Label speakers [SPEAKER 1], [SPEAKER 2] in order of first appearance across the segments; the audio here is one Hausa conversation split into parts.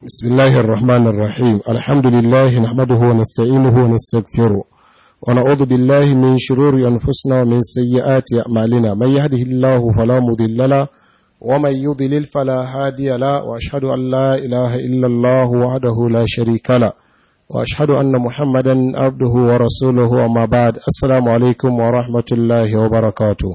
[SPEAKER 1] بسم الله الرحمن الرحيم الحمد لله نحمده ونستعينه ونستغفره ونعوذ بالله من شرور أنفسنا ومن سيئات أعمالنا من يهده الله فلا مضل له ومن يضلل فلا هادي له وأشهد أن لا إله إلا الله وحده لا شريك له وأشهد أن محمدا عبده ورسوله وما بعد السلام عليكم ورحمة الله وبركاته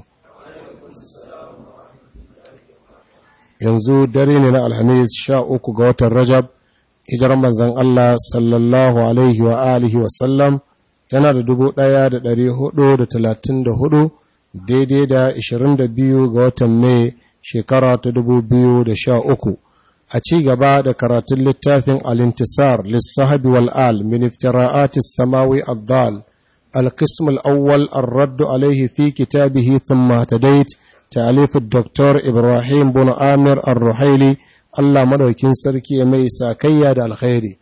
[SPEAKER 1] yanzu dare ne na alhamis sha uku ga watan rajab hijirar manzan Allah sallallahu alaihi wa alihi wasallam tana da dubu ɗaya da ɗari hudu da talatin da hudu daidai da ishirin da biyu ga watan mai shekara ta dubu biyu da sha uku a ci gaba da karatun littafin alintisar lissahabi wal'al min iftira'atis samawi addal القسم الأول الرد عليه في كتابه ثم اهتديت تأليف الدكتور إبراهيم بن آمر الرحيلي Allah madaukin sarki ya mai sakayya da alkhairi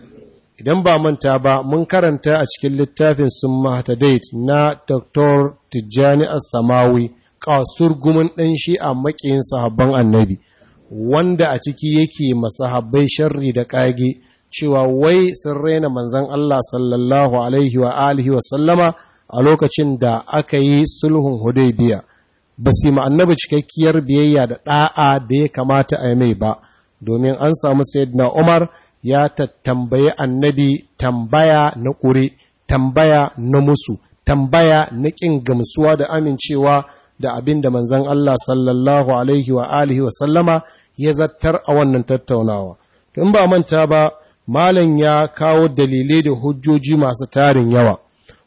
[SPEAKER 1] idan ba manta ba mun karanta a cikin littafin sun mahtadait na Dr. Tijjani As-Samawi kasur gumin ɗan shi a makiyin sahabban annabi wanda a ciki yake masahabbai sharri da ƙage cewa wai sun raina manzan Allah sallallahu alaihi wa alihi wa sallama a lokacin da aka yi sulhun hudaybiya ba su yi annabi cikakkiyar biyayya da ɗa'a da ya kamata a yi mai ba domin an samu sayyidina Umar ya tattambayi annabi tambaya na ƙure tambaya na musu tambaya na ƙin gamsuwa da amincewa da abin da manzan Allah sallallahu alaihi wa alihi wa sallama ya zattar a wannan tattaunawa tun ba manta ba malam ya kawo dalilai da hujjoji masu tarin yawa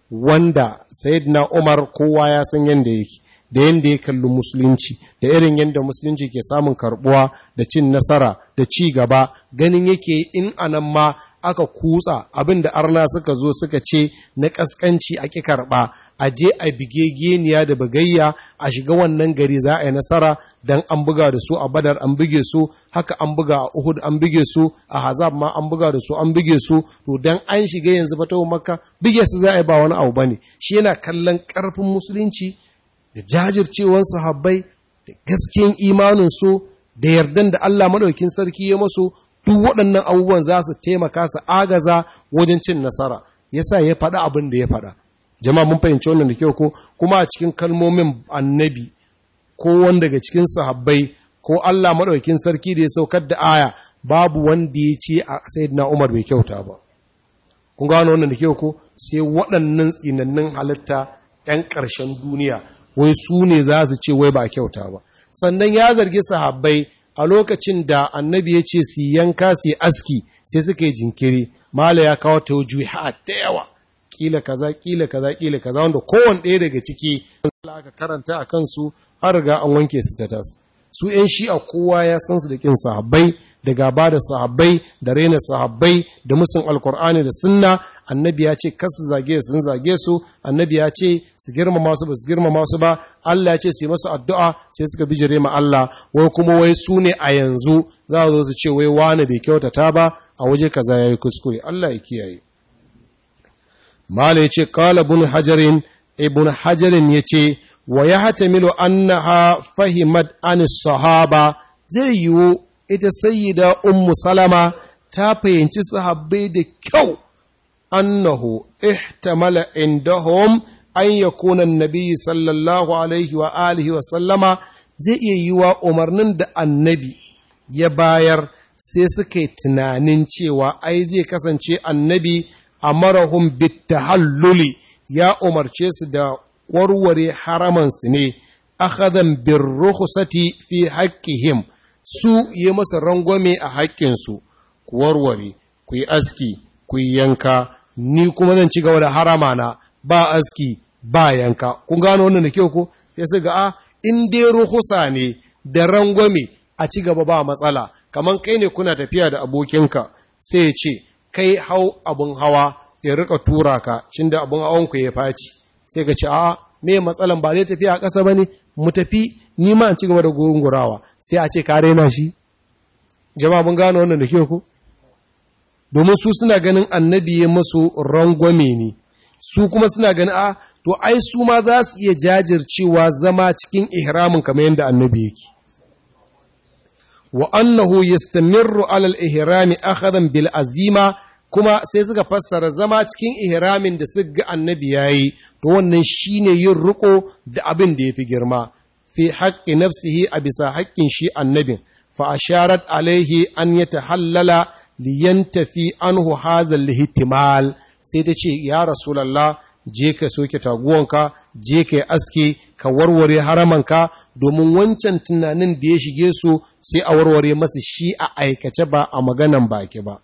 [SPEAKER 1] wanda sayyidina Umar kowa ya san yanda yake da yanda ya kalli musulunci da irin yanda musulunci ke samun karbuwa da cin nasara da ci gaba ganin yake in anan ma aka kutsa abin da arna suka zo suka ce na kaskanci a ki karba a je a bige geniya da bagayya a shiga wannan gari za a yi nasara don an buga da su a badar an buge su haka an buga a uhud an buge su a hazab ma an buga da su an buge su to don an shiga yanzu fatawa makka buge su za a yi ba wani abu bane shi yana kallon karfin musulunci da jajircewar sahabbai da gaskiyan imanin su da yardan da Allah madaukin sarki ya masu duk waɗannan abubuwan za su taimaka su agaza wajen cin nasara yasa ya faɗa abin da ya faɗa jama'a mun fahimci wannan da kyau ko kuma a cikin kalmomin annabi ko wanda daga cikin sahabbai ko Allah madaukakin sarki da ya saukar da aya babu wanda ya ce a sayyidina Umar bai kyauta ba kun gano wannan da kyau ko sai waɗannan tsinannin halitta ɗan ƙarshen duniya wai su ne za su ce wai ba kyauta ba sannan ya zargi sahabbai a lokacin da annabi ya ce su yanka su aski sai suka yi jinkiri mala ya kawo tawjuhat da yawa kila kaza kila kaza kila kaza wanda kowanne ɗaya daga ciki aka karanta a kansu har riga an wanke su ta tas su ƴan shi'a kowa ya san su da kin sahabbai da gaba da sahabbai da raina sahabbai da musun alkur'ani da sunna annabi ya ce kasu zage sun zage su annabi ya ce su girmama su ba su girmama su ba Allah ya ce su yi masu addu'a sai suka bijire ma Allah wai kuma wai su ne a yanzu za su zo su ce wai wani bai kyautata ba a waje kaza yayi kuskure Allah ya kiyaye Mala ya ce, Kala bin hajarin, ibn hajarin ya ce, wa ya hata milo annaha fahimat an sahaba zai yiwu ita sayyida ummu salama ta fahimci sahabbai da kyau annahu ihtamala indahum an yakuna annabi sallallahu alaihi wa alihi wa sallama zai iya yiwa umarnin da annabi ya bayar sai suka yi tunanin cewa ai zai kasance annabi amarahum bitahalluli ya umarce su da warware haramansu ne akhadan bir rukhsati fi haqqihim su yi masa rangwame a haƙƙinsu ku warware ku yi aski ku yi yanka ni kuma zan ci gaba da harama na ba aski ba yanka kun gano wannan da kyau ko sai su ga a in dai ruhusa ne da rangwame a ci gaba ba matsala kamar kai ne kuna tafiya da abokinka sai ya ce kai hau abin hawa ya rika tura ka cin da abin hawan ku ya faci sai ka ce a me matsalan ba zai tafiya a ƙasa ba ne mu tafi ni ma ci gaba da gungurawa sai a ce ka raina shi jama'a mun gano wannan da ke ku domin su suna ganin annabi ya masu rangwame ne su kuma suna ganin a to ai su ma za su iya jajircewa zama cikin ihramin kamar yadda annabi yake wa annahu yastamirru alal ihrami akhadan bil azima kuma sai suka fassara zama cikin ihramin da suka ga annabi yayi to wannan shine yin riko da abin da yafi girma fi haqqi nafsihi a bisa haƙƙin shi annabin fa asharat alaihi an yatahallala liyantafi anhu hadha al sai ta ce ya rasulullah je ka soke taguwanka je ka yi aske ka warware haramanka domin wancan tunanin da ya shige su sai a warware masu shi a aikace ba a maganan baki ba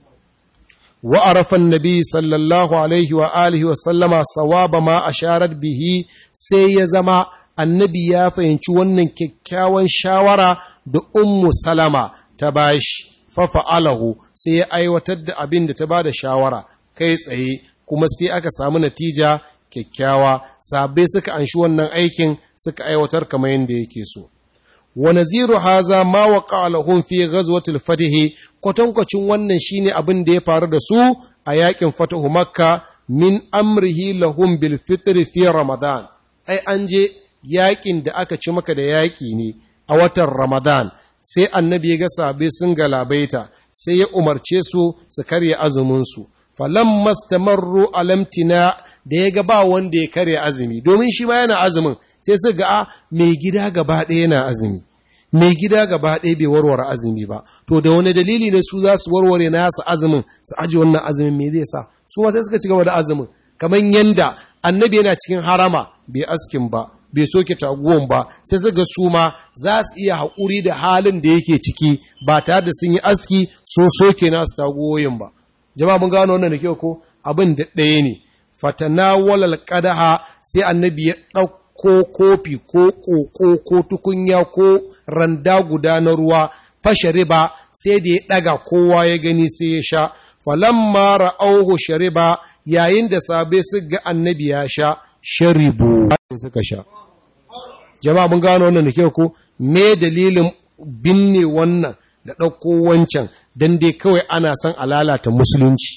[SPEAKER 1] wa arafan nabi sallallahu alaihi wa alihi wa sallama sawaba ma asharat bihi sai ya zama annabi ya fahimci wannan kyakkyawan shawara da ummu salama ta bashi fa fa'alahu sai ya aiwatar da abin da ta bada shawara kai tsaye kuma sai aka samu natija kyakkyawa sabai suka anshi wannan aikin suka aiwatar kamar yadda yake so wa naziru haza ma waqa lahum fi ghazwatil fatih kwatankwacin wannan shine abin da ya faru da su a yakin fatahu makka min amrihi lahum bil fitr fi ramadan ai an je yakin da aka ci maka da yaki ne a watan ramadan sai annabi ya ga sabai sun galabaita sai ya umarce su su karya azumin su falam mastamarru alamtina da ya ga ba wanda ya karya azumi domin shi ma yana azumin sai su ga mai gida gaba ɗaya yana azumi mai gida gaba ɗaya bai warware azumi ba to da wani dalili ne su za su warware na su azumin su aji wannan azumin me zai sa su ma sai suka ci gaba da azumin kamar yanda annabi yana cikin harama bai askin ba bai soke taguwan ba sai su ga su ma za su iya haƙuri da halin da yake ciki ba tare da sun yi aski sun soke nasu taguwoyin ba jama'a mun gano wannan da kyau ko abin da ɗaya ne fatanawalal qadaha sai annabi ya ɗauko kofi ko ƙoƙo ko tukunya ko randa guda na ruwa fashariba sai da ya ɗaga kowa ya gani sai ya sha falamma ra'auhu shariba yayin da sabe su ga annabi ya sha sharibu suka sha jama'a mun gano wannan da kyau ko me dalilin binne wannan da ɗauko wancan don dai kawai ana son a lalata musulunci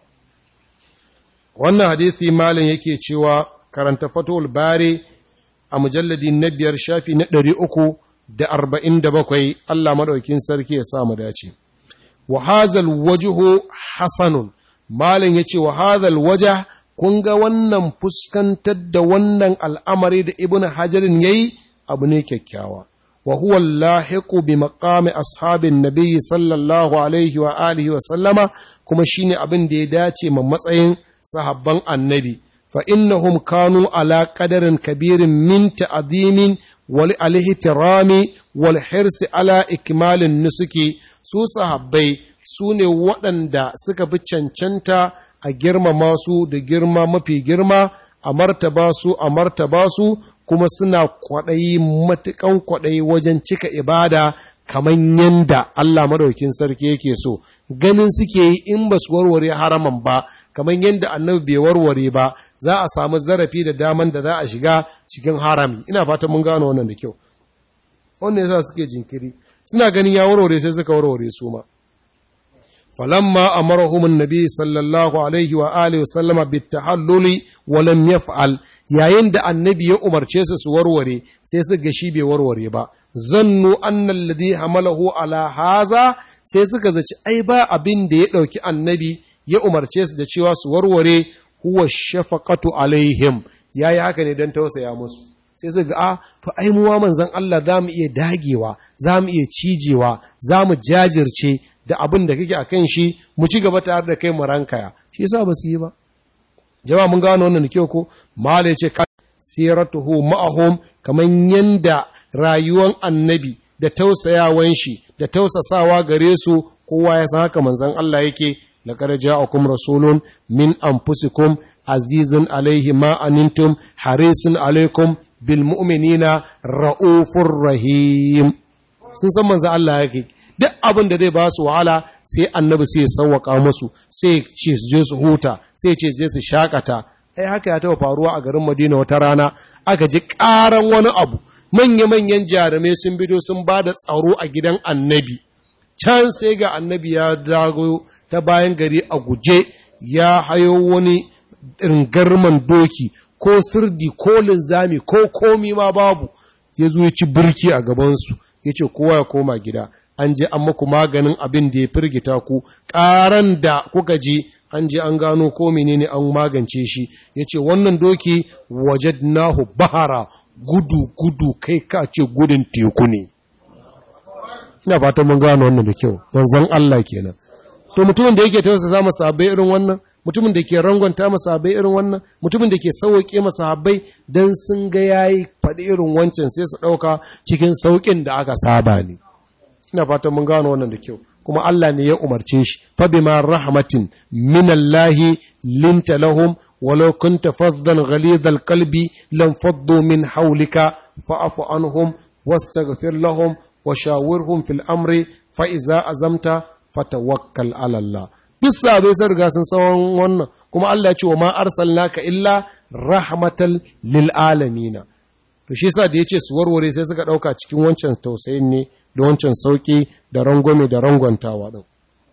[SPEAKER 1] wannan hadithi malin yake cewa karanta fatul bari a mujalladi na biyar shafi na ɗari uku da arba'in da bakwai Allah maɗaukin sarki ya samu dace wa hazal wajihu hasanun malin ya ce wa hazal waja kun ga wannan fuskantar da wannan al'amari da ibn hajarin ya yi abu ne kyakkyawa وهو اللاحق بمقام أصحاب النبي صلى الله عليه وآله وسلم كما شيني أبن دي داتي من مصعين صحبان النبي فإنهم كانوا على قدر كبير من تعظيم والاحترام والحرص على إكمال النسك su sahabbai su ne waɗanda suka fi cancanta a girmama su da girma mafi girma a martaba su a martaba su kuma suna kwaɗayi matuƙan kwaɗayi wajen cika ibada kamar yanda Allah madaukin sarki yake so ganin suke yi in ba su warware haraman ba kamar yadda annabi bai warware ba za a samu zarafi da daman da za a shiga cikin harami ina fata mun gano wannan da kyau wannan yasa suke jinkiri suna ganin ya warware sai suka warware su ma falamma amarahum annabi sallallahu alaihi wa alihi wa sallama bitahalluli wa lam yaf'al yayin da annabi ya umarce su su warware sai su ga shi bai warware ba zannu annal ladhi hamalahu ala haza sai suka zaci ai ba abin da ya dauki annabi ya umarce su da cewa su warware huwa shafaqatu alaihim yayi haka ne dan tausaya musu sai su ga a to ai mu wa manzon Allah za mu iya dagewa za mu iya cijewa za mu jajirce da abin da kake akan shi mu ci gaba tare da kai mu rankaya shi yasa ba su yi ba jama'a mun gano wannan da kyau ko mala yace siratuhu ma'ahum kaman yanda rayuwan annabi da tausayawan shi da tausasawa gare su kowa ya san haka manzon Allah yake laqad ja'akum rasulun min anfusikum azizun alaihi ma anantum harisun alaikum bil mu'minina raufur rahim sun san manzon Allah yake duk abin da zai ba su wahala sai annabi sai ya sauwaka musu sai ce su je su huta sai ce je su shakata ai haka ya taba faruwa a garin Madina wata rana aka ji karan wani abu manya-manyan jarumai sun bido sun ba da tsaro a gidan annabi can sai ga annabi ya dago ta bayan gari a guje ya hayo wani ringarman doki ko sirdi ko linzami ko komi ma babu ya zo ya ci birki a gabansu ya ce kowa ya koma gida an je an muku maganin abin da ya firgita ku ƙaran da kuka ji an je an gano ko menene an magance shi ya ce wannan doki wajadnahu bahara gudu gudu kai ka ce gudun teku ne ina fatan mun gano wannan da kyau manzon Allah kenan to mutumin da yake tausa za masa sahabbai irin wannan mutumin da ke rangonta masa sahabbai irin wannan mutumin da ke sauke masa sahabbai dan sun ga yayi faɗi irin wancan sai su ɗauka cikin saukin da aka saba ne ina fatan mun gano wannan da kyau kuma Allah ne ya umarce shi fa bima rahmatin min Allah linta lahum walau kunta faddan ghalidhal qalbi lam faddu min hawlika fa'fu anhum wastaghfir lahum wa shawirhum fil amri fa iza azamta fatawakkal ala Allah duk sabai sun riga sun tsawon wannan kuma Allah ya ce wa ma arsalnaka illa rahmatal lil alamin to shi yasa da yace su warware sai suka dauka cikin wancan tausayin ne da wancan sauki da rangwame da rangwantawa din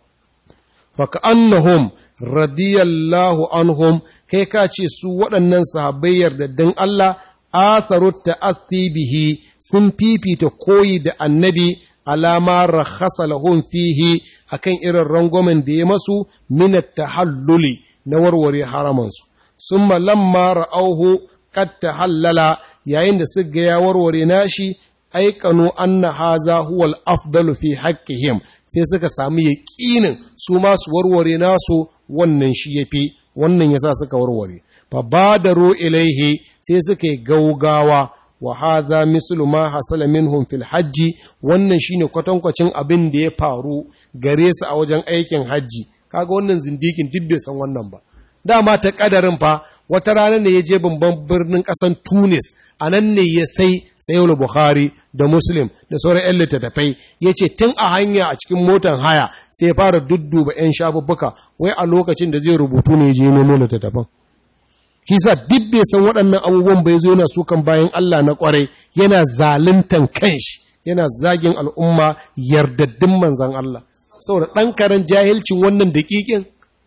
[SPEAKER 1] fa annahum radiyallahu anhum kai ka ce su waɗannan sahabbai yardaddin Allah atharu ta'athi bihi sun fifita koyi da annabi alama rakhasa lahum fihi akan irin rangwamen da ya masu min tahalluli na warware haramansu summa lamma ra'auhu qad tahallala yayin da suka ya warware nashi aikanu anna haza huwa al-afdalu fi haqqihim sai suka samu yaqinin su ma su warware nasu wannan shi yafi wannan yasa suka warware fa badaru ilaihi sai suka yi gaugawa wa hadha mislu ma hasala minhum fil hajji wannan shine kwatankwacin abin da ya faru gare su a wajen aikin hajji kaga wannan zindikin duk bai san wannan ba dama ta kadarin fa wata rana ne ya je babban birnin kasan Tunis a nan ne ya sai sayul Bukhari da Muslim da sauran 'yan littattafai ya ce tun a hanya a cikin motan haya sai ya fara dudduba 'yan shafuffuka wai a lokacin da zai rubutu ne ya je nemo littattafan Kisa duk bai san waɗannan abubuwan bai zo yana sukan bayan Allah na ƙwarai yana zaluntan kanshi yana zagin al'umma yardaddin manzan Allah saboda ɗan karen jahilcin wannan daƙiƙin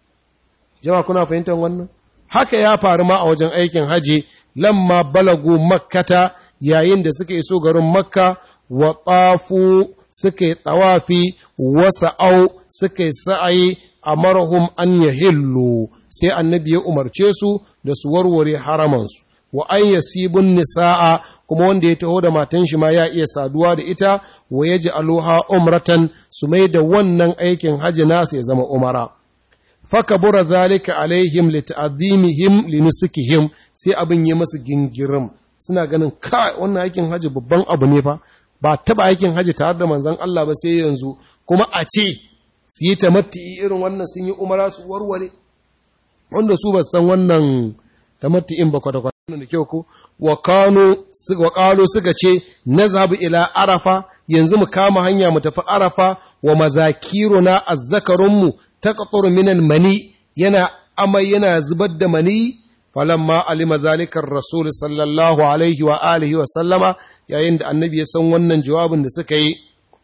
[SPEAKER 1] jama kuna fahimtar wannan haka ya faru ma a wajen aikin haji lamma balagu makkata yayin da suka iso garin makka wa ƙafu suka yi tsawafi wasa au suka yi sa'ayi a marahum an yahillu sai annabi ya umarce su da su warware haramansu wa an yasibun nisa'a kuma wanda ya taho da matan shi ma ya iya saduwa da ita wa yaji aloha umratan su mai da wannan aikin haji nasu ya zama umara fakabura zalika alaihim li ta'zimihim li nusukihim sai abin yi masu gingirim suna ganin kai wannan aikin haji babban abu ne fa ba taba aikin haji tare da manzon Allah ba sai yanzu kuma a ce su yi tamatti irin wannan sun yi umara su warware wanda su ba san wannan tamatti'in ba kwata-kwata da kyau ko wa kano wa kalo suka ce nazhabu ila arafa yanzu mu kama hanya mu tafi arafa wa mazakiruna azzakarunmu taqturu minan mani yana amai yana zubar da mani falamma alima zalika rasul sallallahu alaihi wa alihi wa sallama yayin da annabi ya san wannan jawabin da suka yi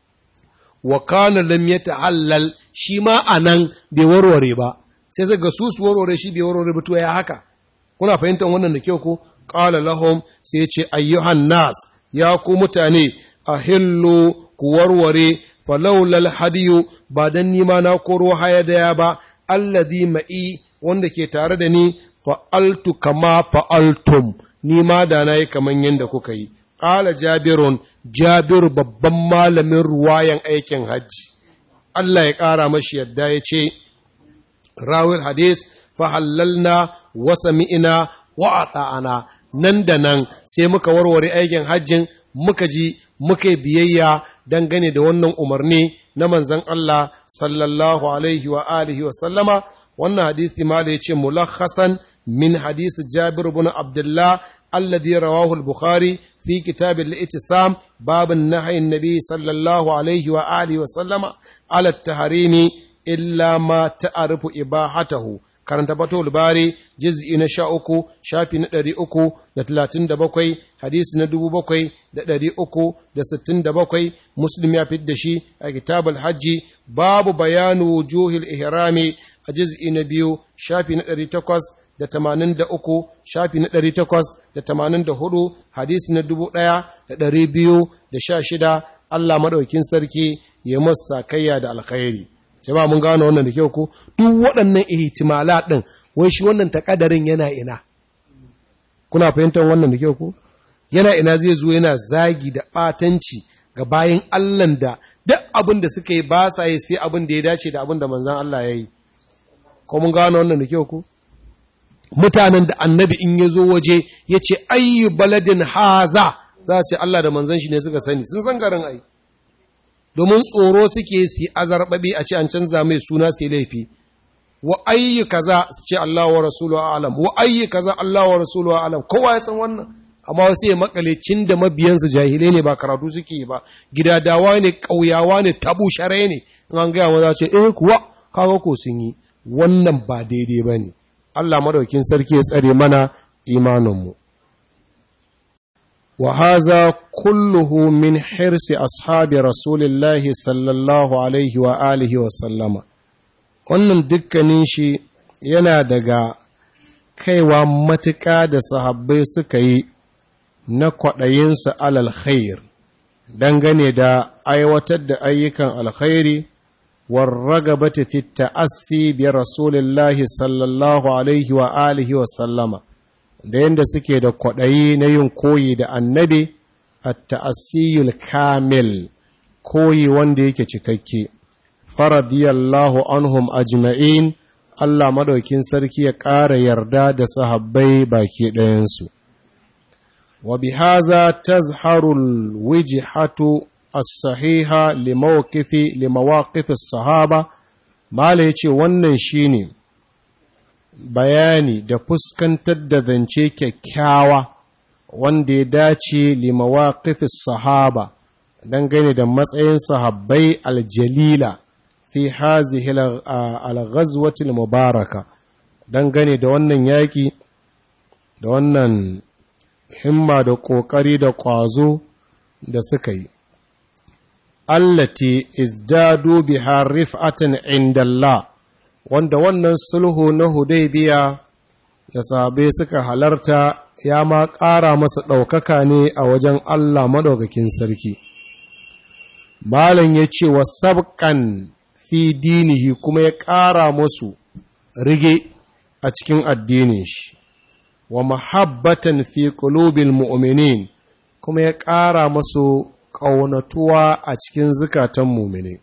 [SPEAKER 1] wa kana lam yatahallal shi ma anan bai warware ba sai zai ga su su warware shi bai warware ba to ya haka kuna fahimtar wannan da kyau ko qala lahum sai ce ayyuhan nas ya ku mutane ahillu ku warware falaulal hadiyu ba dan nima na koro haya daya ba alladhi ma'i wanda ke tare da ni fa'altu kama fa'altum ni ma da nayi kaman yanda kuka yi qala jabirun jabir babban malamin ruwayan aikin hajji Allah ya ƙara mashi yadda ya ce rawil hadis fahallalna wa sami'ina wa ata'ana nan da nan sai muka warware aikin hajjin muka ji muka biyayya dangane da wannan umarni na manzon Allah sallallahu alaihi wa alihi wa sallama wannan hadisi ma da yace mulakhasan min hadisi Jabir ibn Abdullah alladhi rawahu al-Bukhari fi kitab al-Ittisam bab an-nahy an-nabi sallallahu alaihi wa alihi wa sallama ala at-tahrimi illa ma ta'arifu ibahatahu karanta batul bari juz'i na sha uku shafi na ɗari uku da talatin da bakwai hadisi na dubu bakwai da ɗari uku da sittin da bakwai muslim ya fid da shi a kitabul hajji babu bayanu wujuhil ihrami a juz'i na biyu shafi na ɗari takwas da tamanin da uku shafi na ɗari takwas da tamanin da hudu hadisi na dubu ɗaya da ɗari biyu da sha shida Allah maɗaukin sarki ya masa sakayya da alkhairi jama'a mun gano wannan da kyau ko duk waɗannan ihtimala din wai shi wannan takadarin yana ina kuna fahimtar wannan da kyau ko yana ina zai zo yana zagi da batanci ga bayan Allah da duk abin da suka yi ba sa yi sai abin da ya dace da abin da manzon Allah ya yi ko mun gano wannan da kyau ko mutanen da annabi in ya zo waje ya ce ayyu baladin haza za su ce Allah da manzan shi ne suka sani sun san garin ai domin tsoro suke su azarbabi a ce an canza mai suna sai laifi wa ayyu kaza su ce Allah wa rasuluhu alam wa ayyu kaza Allah wa rasuluhu alam kowa ya san wannan amma wasu ya makale cin da mabiyansu jahilai ne ba karatu suke yi ba gidadawa ne ƙauyawa ne tabu share ne in an gaya maza ce eh kuwa kaga ko sun yi wannan ba daidai ba ne Allah madaukin sarki ya tsare mana imaninmu wa haza kulluhu min hirsi ashabi rasulillahi sallallahu alaihi wa alihi wa sallama wannan dukkanin shi yana daga kaiwa matuƙa da sahabbai suka yi na kwaɗayinsu alal khair dangane da aiwatar da ayyukan alkhairi والرغبة في التأسي برسول الله صلى الله عليه وآله وسلم da yadda suke da kwaɗayi na yin koyi da annabi a ta'asiyul kamil koyi wanda yake cikakke faradiyallahu anhum ajma'in Allah madaukin sarki ya ƙara yarda da sahabbai baki ɗayansu wa bihaza tazharul wijhatu as-sahiha limawqifi limawaqif as-sahaba mala yace wannan shine bayani da fuskantar da zance kyakkyawa wanda ya dace limawaqif as-sahaba dangane da matsayin sahabbai aljalila fi hazihi al-ghazwati al-mubaraka dangane da wannan yaki da wannan himma da kokari da kwazo da suka yi allati izdadu biha rif'atan inda Allah wanda wannan sulhu na Hudaybiya da sahabbai suka halarta ya ma ƙara masa ɗaukaka ne a wajen Allah madaukakin sarki malam ya ce wa sabqan fi dinihi kuma ya ƙara musu rige a cikin addinin shi wa mahabbatan fi qulubil mu'minin kuma ya ƙara masu ƙaunatuwa a cikin zukatan mumine.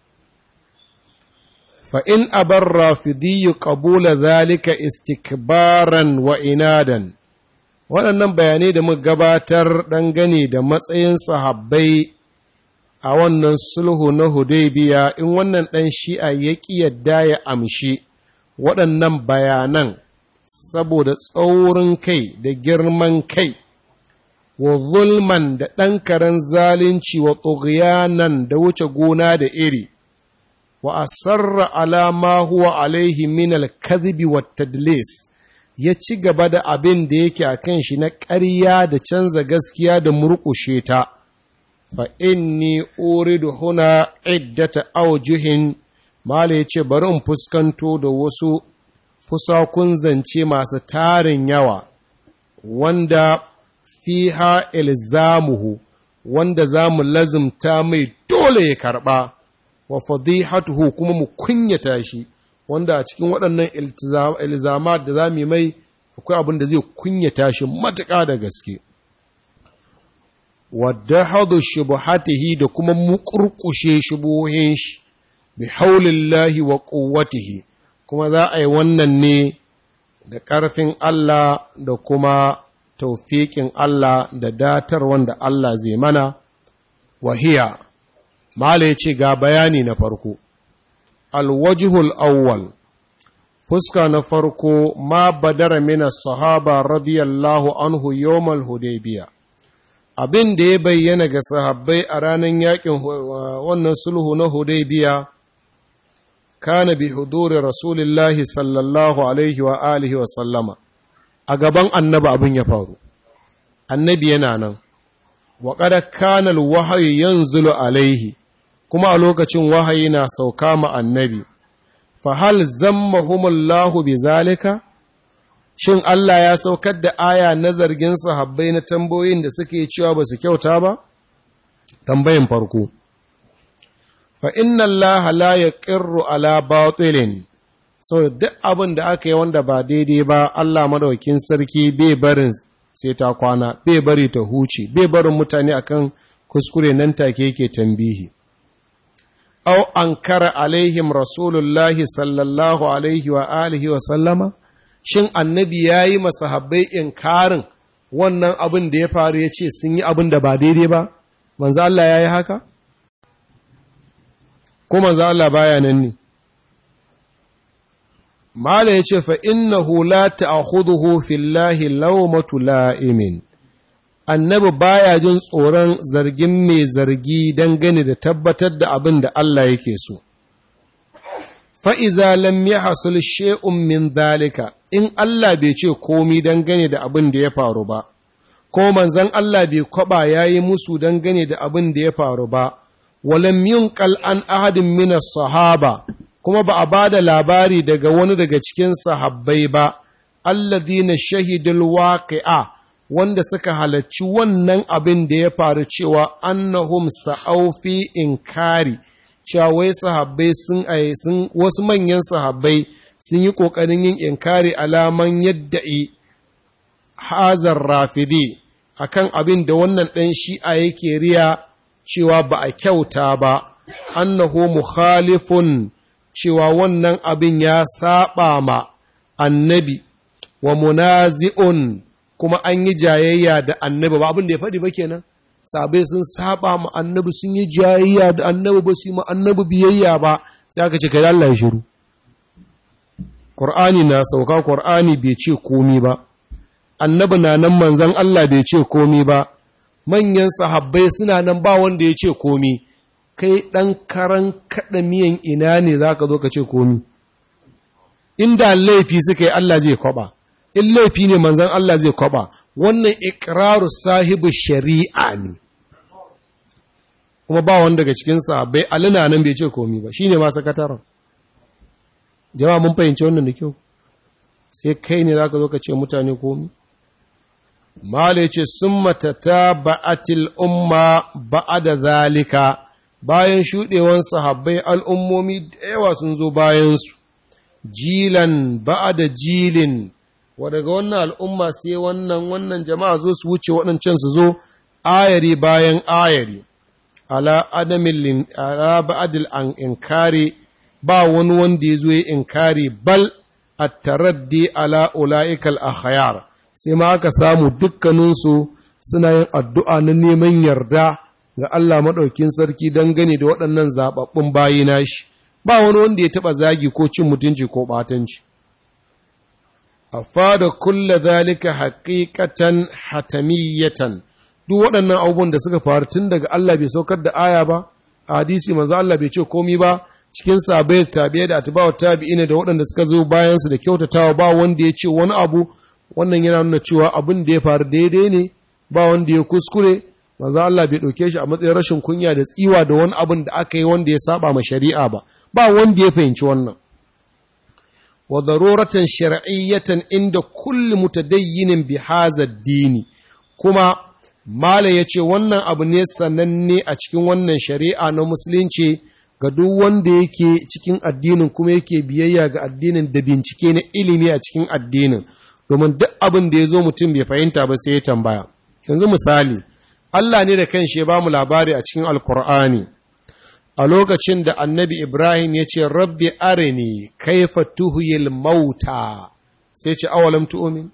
[SPEAKER 1] Fa'in abar rafidiyyu ƙabula zalika istikbaran wa inadan, waɗannan bayanai da muka gabatar dangane da matsayin sahabbai a wannan sulhu na Hudaybiya in wannan ɗan shi'a ya ƙi yadda ya amshi waɗannan bayanan saboda tsaurin kai da girman kai. wa zulman da ɗan karen zalunci wa tsogiyanan da wuce gona da iri, wa asarra alama huwa alaihi min alkazibi wa tadlis ya ci gaba da abin da yake a kan shi na ƙarya da canza gaskiya da murƙushe ta, fa inni uridu huna iddata aujuhin mala ya ce bari in fuskanto da wasu fusakun zance masu tarin yawa, wanda fiha ilzamuhu wanda za mu lazimta mai dole ya karɓa wa fadihatuhu kuma mu kunyata shi wanda a cikin waɗannan ilzama da za mu mai akwai abin da zai kunyata shi matuƙa da gaske wadda hadu shubuhatihi da kuma muƙurƙushe shubuhin shi bi haulillahi wa ƙuwatihi kuma za a yi wannan ne da ƙarfin Allah da kuma taufiƙin Allah da datar wanda Allah zai mana, wahiya, Mala ya ce ga bayani na farko, alwajihul awwal, fuska na farko ma badara mina sahaba radiyallahu anhu yawmal hudaybiya abin da ya bayyana ga sahabbai a ranar yakin wannan sulhu na hudaybiya kana bi huduri rasulillahi sallallahu alaihi wa alihi wa sallama a gaban annabi abin ya faru annabi yana nan wa kada kana alwahyi yanzulu alaihi kuma a lokacin wahayi na sauka ma annabi fa hal zammahumullahu bizalika shin Allah ya saukar da aya na zargin sahabbai na tambayoyin da suke cewa ba su kyauta ba tambayin farko fa inna Allah la yaqirru ala batilin so duk abin da aka yi wanda ba daidai ba Allah madaukin sarki bai barin sai ta kwana bai bari ta huce bai barin mutane akan kuskure nan take yake tambihi aw ankara alaihim rasulullahi sallallahu alaihi wa alihi wa sallama shin annabi yayi masahabbai inkarin wannan abin da ya faru ya ce sun yi abin da ba daidai ba manzo Allah yayi haka ko manzo Allah baya nan ne mala yace fa innahu la ta'khudhuhu fillahi lawmatu la'imin annabi baya jin tsoron zargin mai zargi dangane da tabbatar da abin da Allah yake so fa'iza lam yahsul shay'un min dalika in Allah bai ce komi dangane da abin da ya faru ba ko manzon Allah bai kwaba yayi musu dangane da abin da ya faru ba walam yunqal an ahadin min sahaba kuma ba a ba da labari daga wani daga cikin sahabbai ba alladhina shahidul waqi'a wanda suka halarci wannan abin da ya faru cewa annahum sa'au fi inkari cewa wai sahabbai sun sun wasu manyan sahabbai sun yi kokarin yin inkari alaman yadda hazar rafidi akan abin da wannan ɗan shi'a yake riya cewa ba a kyauta ba annahu mukhalifun cewa wannan abin ya saba ma annabi wa munazi'un kuma an yi jayayya da annabi ba abin da ya faɗi ba kenan sabai sun saba ma annabi sun yi jayayya da annabi ba su yi ma annabi biyayya ba sai aka ce kai Allah ya shiru Qur'ani na sauka Qur'ani bai ce komi ba annabi na nan manzon Allah bai ce komi ba manyan sahabbai suna nan ba wanda ya ce komi kai ɗan karan kaɗa miyan ina ne za ka zo ka ce komi inda laifi suka yi Allah zai kwaba in laifi ne manzan Allah zai kwaba wannan ikiraru sahibu shari'a ne kuma ba wanda daga cikin sahabbai alina nan bai ce komi ba shine ma sakataren jama'a mun fahimci wannan da kyau sai kai ne zaka zo ka ce mutane komi mala yace summa tataba'atil umma ba'da zalika bayan shudewan sahabbai al'ummomi da yawa sun zo bayan su jilan ba'da jilin wa daga wannan al'umma sai wannan wannan jama'a zo su wuce waɗancan su zo ayari bayan ayari ala adamin ala ba'dil an inkari ba wani wanda ya zo ya inkari bal at-taraddi ala ulaikal akhyar sai ma aka samu dukkaninsu suna yin addu'a na neman yarda ga Allah maɗaukin sarki dangane da waɗannan zaɓaɓɓun bayi nashi ba wani wanda ya taɓa zagi ko cin mutunci ko ɓatanci a fada kulla zalika haƙiƙatan hatamiyatan duk waɗannan abubuwan da suka faru tun daga Allah bai saukar da aya ba a hadisi manzo Allah bai ce komi ba cikin sabai tabi'a da atba'u tabi'ina da waɗanda suka zo bayan su da kyautatawa ba wanda ya ce wani abu wannan yana nuna cewa abin da ya faru daidai ne ba wanda ya kuskure manzo Allah bai ɗauke shi a matsayin rashin kunya da tsiwa da wani abin da aka yi wanda ya saba ma shari'a ba ba wanda ya fahimci wannan wa daruratan shar'iyyatan inda kulli mutadayyinin bi hadha dini kuma mala yace wannan abu ne sananne a cikin wannan shari'a na musulunci ga duk wanda yake cikin addinin kuma yake biyayya ga addinin da bincike na ilimi a cikin addinin domin duk abin da ya zo mutum bai fahimta ba sai ya tambaya yanzu misali Allah ne da kanshi ya ba mu labari a cikin alkur'ani a lokacin da annabi ibrahim ya ce rabbi arini kaifa tuhuyil mauta sai ce awalam tu'min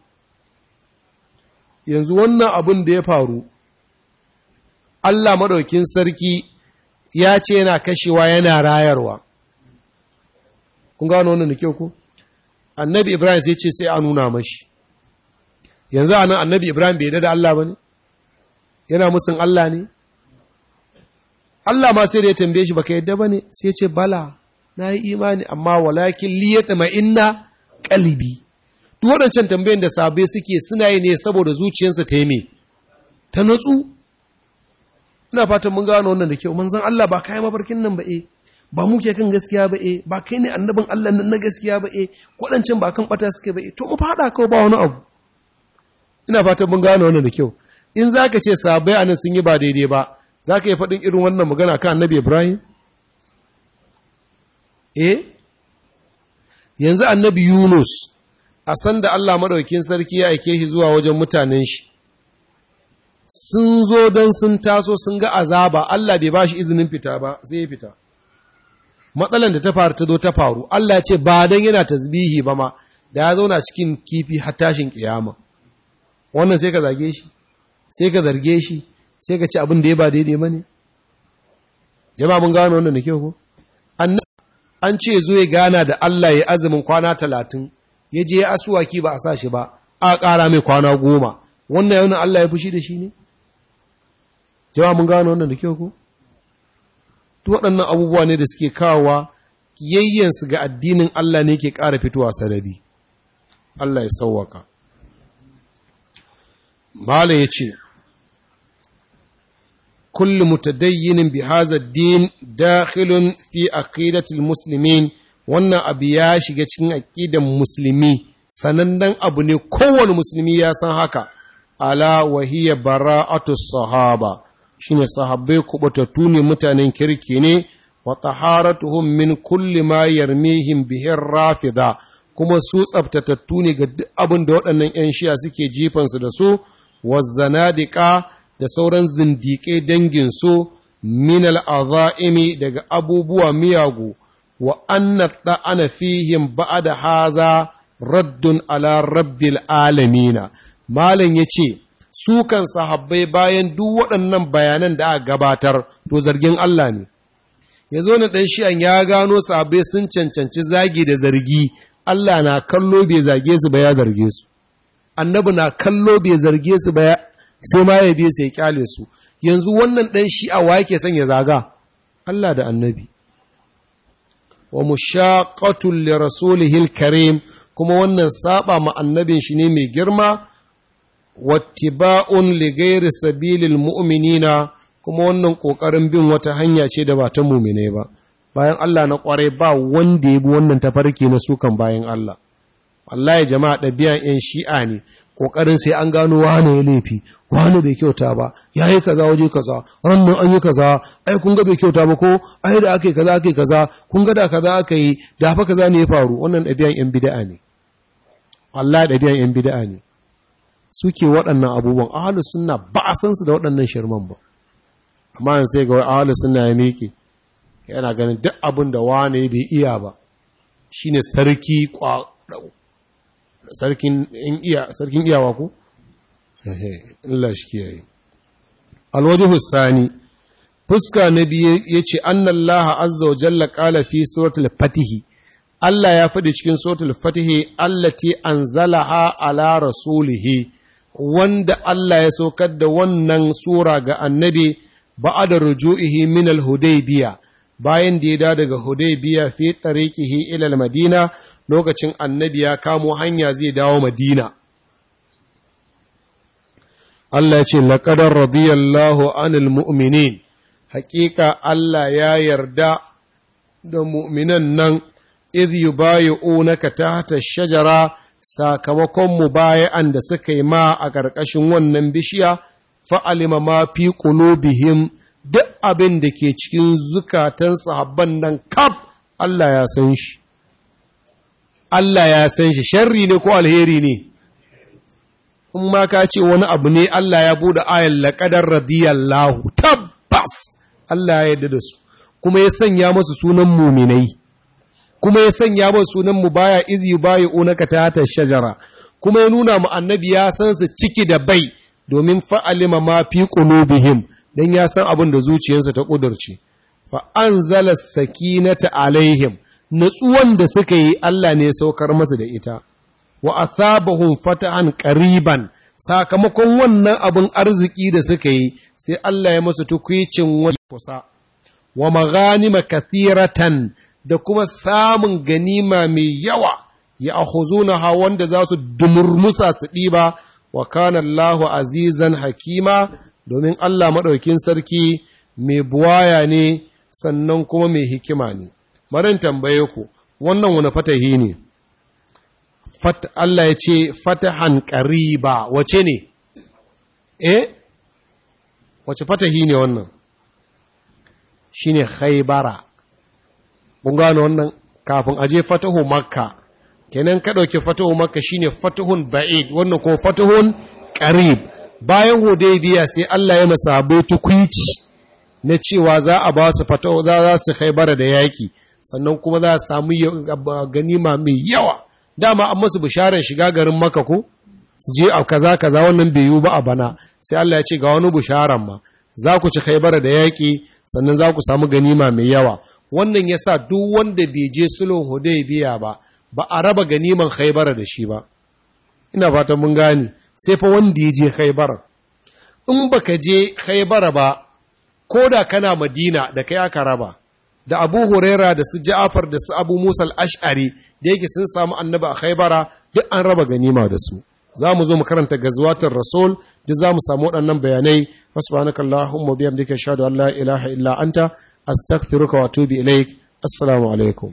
[SPEAKER 1] yanzu wannan abin da ya faru Allah maɗaukin sarki ya ce yana kashewa yana rayarwa kun gano wannan da kyau ku annabi ibrahim sai ce sai a nuna mashi yanzu a nan annabi ibrahim bai da Allah ba ne yana musun Allah ne Allah ma sai da ya tambaye shi baka yadda ba ne sai ce bala na yi imani amma walakin liyata ma inna kalibi duk waɗancan tambayin da sabai suke suna yi ne saboda zuciyarsa ta yi me ta natsu ina fatan mun gano wannan da kyau manzon Allah ba kai mafarkin nan ba eh ba mu ke kan gaskiya ba eh ba kai ne annabin Allah nan na gaskiya ba eh waɗancan ba kan bata suke ba eh to mu fada kawai ba wani abu ina fatan mun gano wannan da kyau in zaka ce sabai anan sun yi ba daidai ba zaka yi faɗin irin wannan magana kan annabi Ibrahim eh yanzu annabi Yunus a san da Allah maɗaukin sarki ya aike shi zuwa wajen mutanen shi sun zo don sun taso sun ga azaba Allah bai ba shi izinin fita ba sai ya fita matsalan da ta faru ta zo ta faru Allah ya ce ba don yana tasbihi ba ma da ya zauna cikin kifi har tashin kiyama wannan sai ka zage shi sai ka zarge shi sai ka ci abin da ya ba daidai ba ne jama'a mun gano wannan da kyau ko an ce zo ya gana da Allah ya azumin kwana talatin ya je ya asuwaki ba a sa shi ba a ƙara mai kwana goma wannan yaunin Allah ya fushi da shi ne jama'a mun gano wannan da kyau ko duk waɗannan abubuwa ne da suke kawowa yayyansu ga addinin Allah ne ke ƙara fitowa sanadi Allah ya sauwaka Mala ya ce, Kullu mutadayyinin bi haza din dakhilun fi aqidatil muslimin wannan abu ya shiga cikin aqidan musulmi sanannen abu ne kowane musulmi ya san haka ala wahiya bara'atu sahaba shine sahabbai kubatattu ne mutanen kirki ne wa taharatuhum min kulli ma yarmihim bihi rafida kuma su tsabtatattu ne ga duk abin da waɗannan 'yan shiya suke jifansu da su wazzanadika da sauran zindiƙai danginsu min al'aza'imi daga abubuwa miyagu wa annata ana fihim da haza raddun ala rabbil alamina malam ya ce sukan sahabbai bayan duk waɗannan bayanan da aka gabatar to zargin Allah ne ya zo na ɗan shi'an ya gano sahabbai sun cancanci zagi da zargi Allah na kallo bai zage su ba ya zarge su annabi na kallo bai zarge su ba sai ma ya biye sai ya kyale su yanzu wannan dan shi'a wa yake son ya zaga Allah da annabi wa mushaqatul li rasulihil karim kuma wannan saba ma annabin shi ne mai girma wattiba'un li ghairi sabilil mu'minina kuma wannan kokarin bin wata hanya ce da ba ta mu'mine ba bayan Allah na kwarai ba wanda ya bi wannan tafarki na sukan bayan Allah wallahi jama'a ɗabi'an 'yan shi'a ne ƙoƙarin sai an gano wane ya laifi wane bai kyauta ba ya yi kaza waje kaza wannan an yi kaza ai kun ga bai kyauta ba ko ai da aka yi kaza aka yi kaza kun ga da kaza aka yi da fa kaza ne ya faru wannan ɗabi'an 'yan bida'a ne wallahi ɗabi'an 'yan bida'a ne suke waɗannan abubuwan ahalus sunna ba a san su da waɗannan shirman ba amma sai ga ahalus sunna ya miƙe yana ganin duk abin da wane bai iya ba shine sarki sarkin iya sarkin iyawa ko Allah shi kiyaye alwajhu sani fuska na biye yace annallaha azza wa jalla qala fi suratul fatih Allah ya faɗi cikin suratul fatih allati anzalaha ala rasulihi wanda Allah ya saukar da wannan sura ga annabi ba'da ruju'ihi min al-hudaybiyah bayan da ya da daga Hudaybiya fi tariqihi ila al-Madina lokacin annabi ya kamo hanya zai dawo Madina Allah ya ce laqad radiyallahu anil mu'minin haƙiƙa Allah ya yarda da mu'minan nan idh yubayyi'unaka tahta shajara sakamakon mubaya'an da suka yi ma a ƙarƙashin wannan bishiya fa'alima ma fi qulubihim duk abin da ke cikin zukatan sahabban nan kaf Allah ya san shi Allah ya san shi sharri ne ko alheri ne in ma ka ce wani abu ne Allah ya bude ayan laqadar radiyallahu tabbas Allah ya yarda da su kuma ya sanya masu sunan muminai kuma ya sanya masu sunan mu baya izi baya unaka ta shajara kuma ya nuna mu annabi ya san su ciki da bai domin fa'alima ma fi qulubihim dan ya san abin da zuciyarsa ta kudurce fa anzala sakinata alaihim natsuwan da suka yi Allah ne saukar masa da ita wa athabahum fatahan qariban sakamakon wannan abin arziki da suka yi sai Allah ya masa tukwicin wani kusa wa maghanima kathiratan da kuma samun ganima mai yawa ya akhuzuna wanda za su dumurmusa su ɗiba wa kana Allahu azizan hakima domin Allah maɗaukin sarki mai buwaya ne sannan kuma mai hikima ne maran tambaye ku wannan wani fatahi ne Allah ya ce fatahan ƙariba wace ne eh wace fatahi ne wannan shi ne haibara kun gano wannan kafin aje fatahu makka kenan ka ɗauki fatahu makka shine fatahun ba'id wannan kuma fatahun qarib bayan hudaybiya sai Allah ya masahabai tukwici na cewa za a ba su fatahu za za su khaybara da yaki sannan kuma za su samu ganima mai yawa dama an masu bisharar shiga garin makka ko su je a kaza kaza wannan bai yiwu ba a bana sai Allah ya ce ga wani bisharan ma za ku ci khaybara da yaki sannan za ku samu ganima mai yawa wannan yasa duk wanda bai je sulhun hudaybiya ba ba a raba ganiman khaybara da shi ba ina fatan mun gane sai fa wanda ya je khaybara in baka je khaybara ba ko da kana madina da kai aka raba da abu huraira da su ja'afar da su abu musa ash'ari da yake sun samu annaba a khaybara duk an raba ganima da su za mu zo mu karanta gazwatar rasul duk za mu samu waɗannan bayanai subhanaka allahumma bihamdika ashhadu an la ilaha illa anta astaghfiruka wa atubu ilaik assalamu alaikum